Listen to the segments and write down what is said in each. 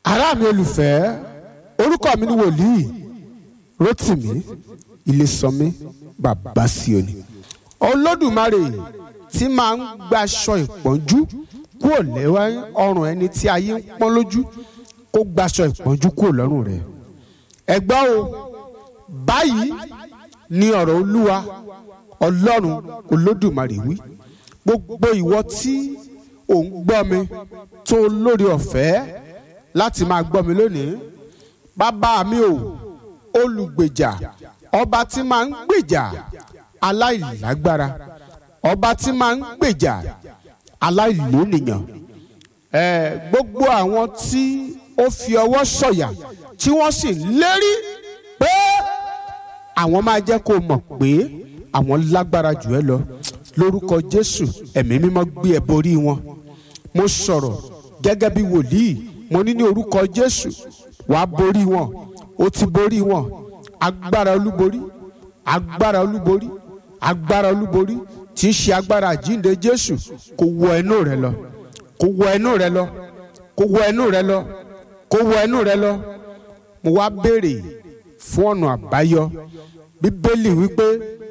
ará mi olùfẹ́ orúkọ mi ni wòlíì Rótìmí Ilésànmí bàbá Síónì olódùmarè tí máa ń gbaṣọ ìpọ́njú kúrò lẹ́wọ́ ọrùn ẹni tí ayé ń pọ́n lójú kó gbaṣọ ìpọ́njú kúrò lọ́rùn rẹ̀ ẹ gbọ́ o báyìí ni ọ̀rọ̀ olúwa ọlọ́run olódùmarè wí gbogbo ìwọ tí ò ń gbọ́ mi tó lórí ọ̀fẹ́ láti máa gbọ́ mi lónìí bàbá mi ò olùgbèjà ọba tí máa ń gbèjà aláìlágbára ọba tí máa ń gbèjà aláìlónìyàn ẹ gbogbo àwọn tí ó fi ọwọ́ sọ̀yà tí wọ́n sì ń lérí pé àwọn máa jẹ́ kó mọ̀ pé àwọn lágbára jù ẹ́ lọ lórúkọ Jésù ẹ̀mí mímọ́ gbé ẹ borí wọn mo sọ̀rọ̀ gẹ́gẹ́ bí wòlíì mo ní ní orúkọ Jésù wàá borí wọn ó ti borí wọn agbára olúborí agbára olúborí agbára olúborí tí í ṣe agbára àjínde Jésù kó wọ ẹnu rẹ lọ kó wọ ẹnu rẹ lọ kó wọ ẹnu rẹ lọ kó wọ ẹnu rẹ lọ mo wá béèrè fún ọ̀nà àbáyọ bíbélì wípé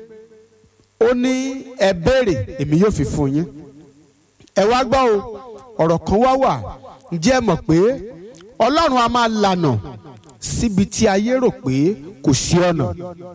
ó ní ẹ béèrè èmi yóò fi fún yín ẹ wá gbọ́ o ọ̀rọ̀ kan wá wà ǹjẹ́ ẹ mọ̀ pé ọlọ́run a máa lànà síbi tí ayé rò pé kò sí ọ̀nà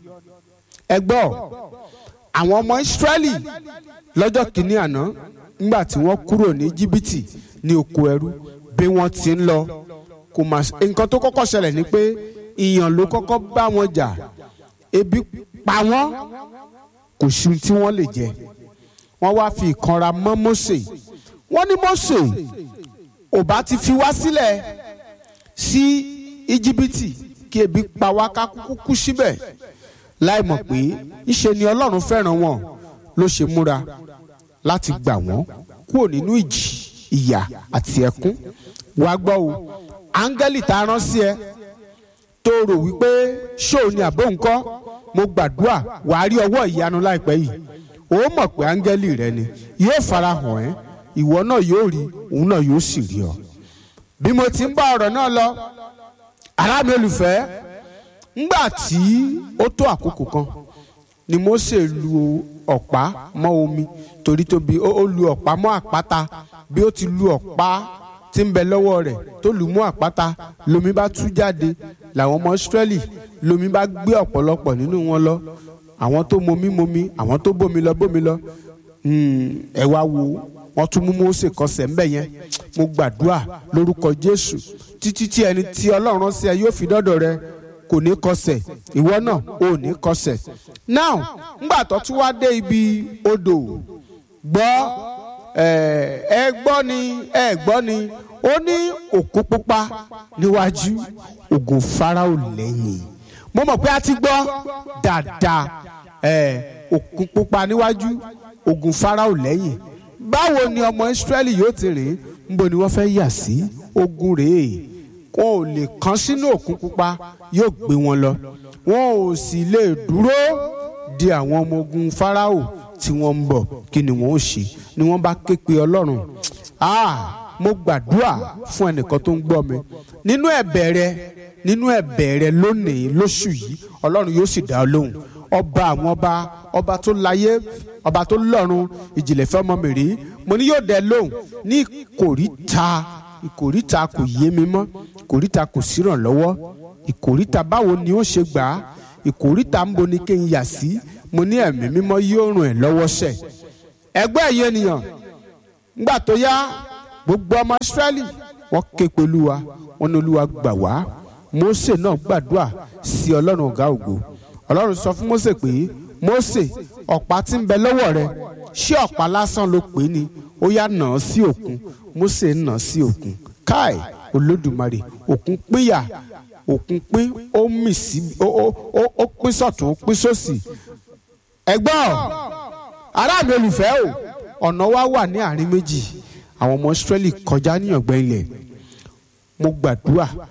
ẹ gbọ́ àwọn ọmọ ìsírẹ́lì lọ́jọ́ kìíní àná nígbà tí wọ́n kúrò ní jìbìtì ní oko ẹrú bí wọ́n ti ń lọ kò mà nǹkan tó kọ́kọ́ ṣẹlẹ̀ ni pé ìyàn ló kọ́kọ́ bá wọn jà ebi pa wọ́n kò sí tí wọ́n lè jẹ wọ́n wá fi ìkanra mọ́ Mósè wọ́n ní Mósè ò bá ti fi wá sílẹ̀ sí íjíbítì kí ebi pa wá ká kúkú kú síbẹ̀ láì mọ̀ pé ìṣe ni Ọlọ́run fẹ́ràn wọn ló ṣe múra láti gbà wọ́n kúrò nínú ìjì ìyà àti ẹkún wàá gbọ́ o áńgẹ́lì tá a rán sí ẹ tó rò wípé ṣóò ni àbó ńkọ́ mo gbàdúrà wàá rí ọwọ́ ìyanu láìpẹ́ yìí ó mọ̀ pé áńgẹ́lì rẹ ni yóò farahàn ẹ́ ìwọ náà yóò rí òun náà yóò sì rí ọ. bí mo ti ń bá ọ̀rọ̀ náà lọ ará mi olùfẹ́ ńgbà tí ó tó àkókò kan ni Mósè lu ọ̀pá mọ́ omi torí tóbi ó lu ọ̀pá mọ́ àpáta bí ó ti lu ọ̀pá tí ń bẹ lọ́wọ́ rẹ̀ tó lù mú àpáta lomi bá tú jáde làwọn ọmọ Ísírẹ́lì lomi bá gbé ọ̀pọ̀lọpọ̀ nínú wọn lọ àwọn tó momi momi àwọn tó bómi lọ bómi lọ ẹ wá wo wọn tún mú Mósè kọsẹ̀ ńbẹ̀ yẹn mo gbàdúrà lórúkọ Jésù títí tí ẹni tí Ọlọ́run rán sí ẹ yóò fi dọ́dọ̀ rẹ kò ní kọsẹ̀ ìwọ náà ò ní kọsẹ̀ now ńgbà tó tún wá dé ibi odò gbọ́ ẹ gbọ́ ni ẹ gbọ́ ni ó ní òkú pupa níwájú ògùn Fáráò lẹ́yìn mo mọ̀ pé a ti gbọ́ dáadáa òkú pupa níwájú ògùn Fáráò lẹ́yìn báwo ni ọmọ Ísírẹ́lì yóò ti rìn níbo ni wọ́n fẹ́ yà sí ogun rèé wọn ò lè kán sínú òkun pupa yóò gbé wọn lọ wọn ò sì lè dúró di àwọn ọmọ ogun Fáráò tí wọ́n ń bọ̀ kí ni wọ́n ó ṣe ni wọ́n bá ké pe Ọlọ́run ah mo gbàdúrà fún ẹnìkan tó ń gbọ́ mi nínú ẹ̀bẹ̀ rẹ nínú ẹ̀bẹ̀ rẹ lónìí lóṣù yìí Ọlọ́run yóò sì dá ọ lóhùn ọba àwọn ọba ọba tó láyé ọba tó lọ́run ìjìnlẹ̀ fẹ́ ọmọ mi rí mo ní yóò dẹ lóhùn ní ìkòríta ìkòríta kò yé mi mọ́ ìkòríta kò sírànlọ́wọ́ ìkòríta báwo ni ó ṣe gbà á ìkòríta ń bo ni kí n yà sí mo ní ẹ̀mí mímọ́ yóò ràn ẹ́ lọ́wọ́ sẹ̀ ẹgbẹ́ ẹ̀yẹ ènìyàn ńgbà tó yá gbogbo ọmọ Ísírẹ́lì wọ́n ké pe Olúwa wọ́n ní Olúwa gbà wá Mósè náà gbàdúrà sí Ọlọ́run ọ̀gá ògo Ọlọ́run sọ fún Mósè pé Mósè ọ̀pá tí ń bẹ lọ́wọ́ rẹ ṣé ọ̀pá lásán ló pè é ni ó yá nà án sí òkun Mósè nà án sí òkun káì Olódùmarè òkun pínyà òkun pín ó mì sí ó pín sọ̀tún ó pín sósì ẹgbọ́n ará mi olùfẹ́ o ọ̀nà wa wà ní àárín méjì àwọn ọmọ Ísírẹ́lì kọjá ní ọ̀gbẹ́ ilẹ̀ mo gbàdúrà